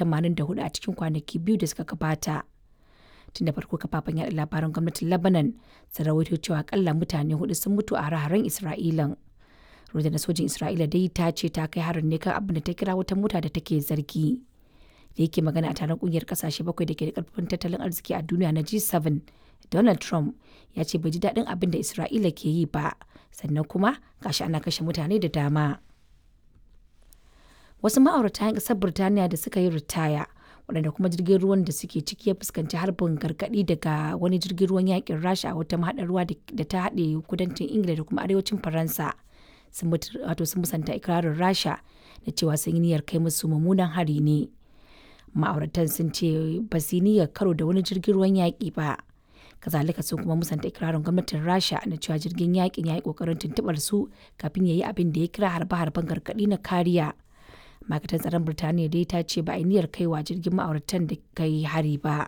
84 a cikin kwanaki biyu da suka gabata. Tun da farko kafafen yaɗa labaran gwamnatin Lebanon sun rawaito cewa akalla mutane hudu sun mutu a hare-haren Isra'ilan. Rundunar sojin Isra'ila dai ta ce ta kai harin ne kan abin da ta kira wata mota da take zargi. Da yake magana a taron kungiyar kasashe bakwai da ke da karfin tattalin arziki a duniya na G7, Donald Trump ya ce bai ji daɗin abin da Isra'ila ke yi ba, sannan kuma gashi ana kashe mutane da dama. Wasu ma'aurata 'yan ƙasar Birtaniya da suka yi ritaya, waɗanda kuma jirgin ruwan da suke ciki ya fuskanci harbin gargaɗi daga wani jirgin ruwan yakin Rasha a wata mahaɗar ruwa da ta haɗe kudancin Ingila da kuma arewacin Faransa. Sun wato sun musanta ikirarin Rasha da cewa sun yi niyyar kai musu mummunan hari ne. Ma'auratan sun ce ba su yi niyyar karo da wani jirgin ruwan yaƙi ba. kazalika sun kuma musanta ikirarin gwamnatin rasha na cewa jirgin yakin ya yi kokarin tuntubar su kafin ya yi abin da ya kira harbe-harben gargaɗi na kariya ma'aikatar tsaron birtaniya dai ta ce ba a niyyar kaiwa jirgin ma'auratan da kai hari ba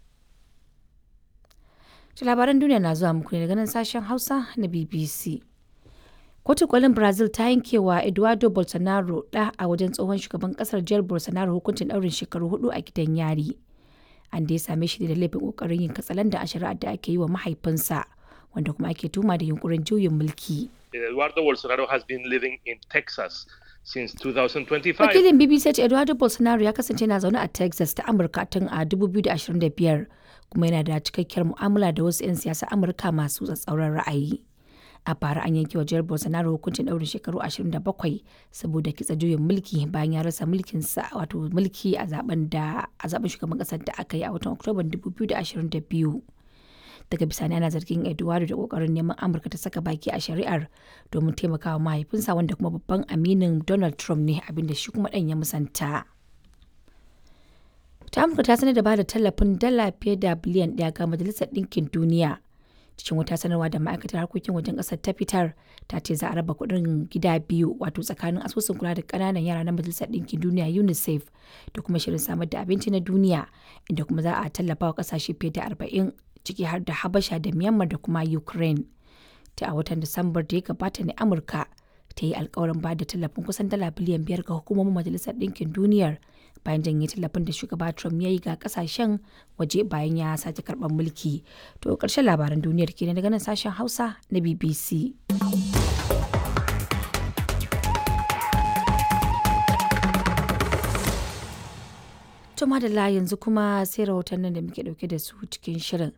shi labaran duniya na zuwa muku ne daga nan sashen hausa na bbc kotu kolin brazil ta yankewa eduardo bolsonaro da a wajen tsohon shugaban kasar jihar bolsonaro hukuncin daurin shekaru hudu a gidan yari an da ya same shi da laifin kokarin yin katsalanda a shari'ar da ake yi wa mahaifinsa wanda kuma ake tuma da yunkurin juyin mulki. Eduardo Bolsonaro has been living in Texas since 2025. Wakilin BBC ce Eduardo Bolsonaro ya kasance na zaune a Texas ta Amurka tun a 2025 kuma yana da cikakkiyar mu'amala da wasu 'yan siyasa Amurka masu tsatsauran ra'ayi. A bara an yanke wa jihar Bolsonaro hukuncin ɗaurin shekaru 27 saboda kitsa juyin mulki bayan ya rasa mulkinsa wato mulki a zaben da a zaben shugaban ƙasar da aka yi a watan Oktoban 2022. Daga bisani ana zargin Eduardo da kokarin neman Amurka ta saka baki a shari'ar domin taimakawa mahaifinsa wanda kuma babban aminin Donald Trump ne abinda shi kuma ɗan ya musanta. Ta Amurka ta sanar da ba da tallafin dala fiye da biliyan ɗaya ga Majalisar Ɗinkin Duniya. cikin wata sanarwa da ma'aikatar harkokin wajen ƙasar ta fitar ta ce za a raba kuɗin gida biyu wato tsakanin asusun kula da ƙananan yara na majalisar ɗinkin duniya unicef da kuma shirin samar da abinci na duniya inda kuma za a tallafa wa ƙasashe fiye da arba'in ciki har da habasha da myanmar da kuma ukraine ta a watan disambar da ya gabata ne amurka ta yi alkawarin ba da tallafin kusan dala biliyan biyar ga hukumomin majalisar ɗinkin duniyar bayan janye tallafin da shugaba Trump ya yi ga kasashen waje bayan ya sake karɓar mulki. To ƙarshen labaran duniyar kenan daga nan sashen Hausa na BBC. To madalla yanzu kuma sai rahotannin da muke ɗauke da su cikin shirin.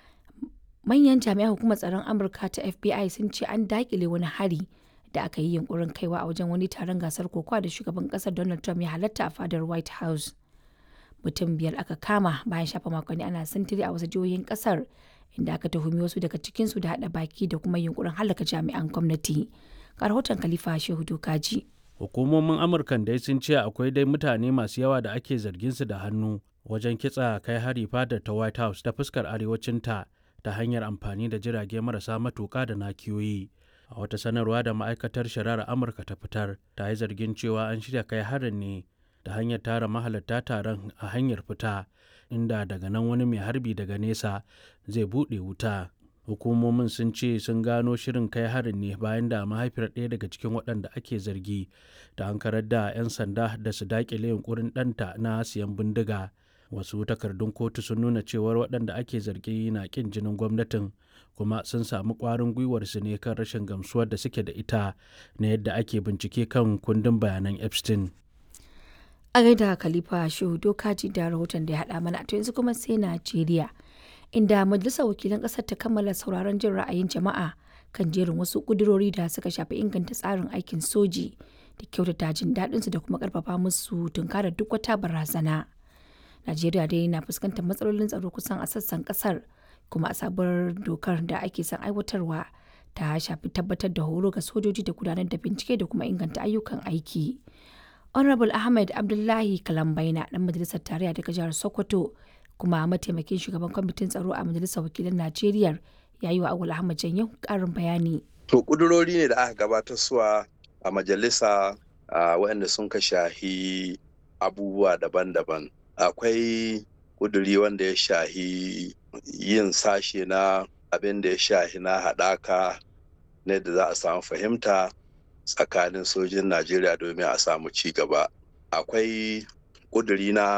Manyan jami'an hukumar tsaron Amurka ta FBI sun ce an daƙile wani hari da aka yi yunkurin kaiwa a wajen wani taron gasar kokowa da shugaban kasar Donald Trump ya halatta a fadar White House. Mutum biyar aka kama bayan shafa makonni ana sintiri a wasu jihohin kasar inda aka tuhumi wasu daga cikinsu da haɗa baki da kuma yunkurin halaka jami'an gwamnati. Ga rahoton Khalifa Shehu Dokaji. Hukumomin Amurkan dai sun ce akwai dai mutane masu yawa da ake zargin su da hannu wajen kitsa kai hari fadar ta White House ta fuskar arewacinta ta hanyar amfani da jirage marasa matuka da nakiyoyi. a wata sanarwa da ma'aikatar shari'ar amurka ta fitar ta yi zargin cewa an shirya kai harin ne da hanyar tara mahalarta taron a hanyar fita inda daga nan wani mai harbi daga nesa zai buɗe wuta hukumomin sun ce sun gano shirin kai harin ne bayan da mahaifiyar ɗaya daga cikin waɗanda ake zargi da an karar da 'yan sanda da su daƙile yunkurin ɗanta na siyan bindiga wasu takardun kotu sun nuna cewar waɗanda ake zargi na ƙin jinin gwamnatin kuma sun samu ƙwarin gwiwar su ne kan rashin gamsuwar da suke da ita na yadda ake bincike kan kundin bayanan epstein a gaida khalifa shehu dokaji da rahoton da ya haɗa mana to yanzu kuma sai najeriya inda majalisar wakilan ƙasar ta kammala sauraron jin ra'ayin jama'a kan jerin wasu ƙudurori da suka shafi inganta tsarin aikin soji da kyautata jin daɗinsu da kuma ƙarfafa musu tunkarar duk wata barazana najeriya dai na fuskantar matsalolin tsaro kusan a sassan ƙasar kuma a sabuwar dokar da ake son aiwatarwa ta shafi tabbatar da horo ga sojoji da gudanar da bincike da kuma inganta ayyukan aiki. honorable ahmed abdullahi kalambaina dan majalisar tarayya daga jihar sokoto kuma mataimakin shugaban kwamitin tsaro a majalisar wakilan najeriya ya yi wa awul ahmad janyo karin bayani to kudurori ne da aka gabatar suwa a majalisa waɗanda sun ka shahi abubuwa daban-daban akwai kuduri wanda ya shahi yin sashe na abin da ya shahi na haɗaka ne da za a samu fahimta tsakanin sojin Najeriya domin a samu ci gaba. Akwai ƙuduri na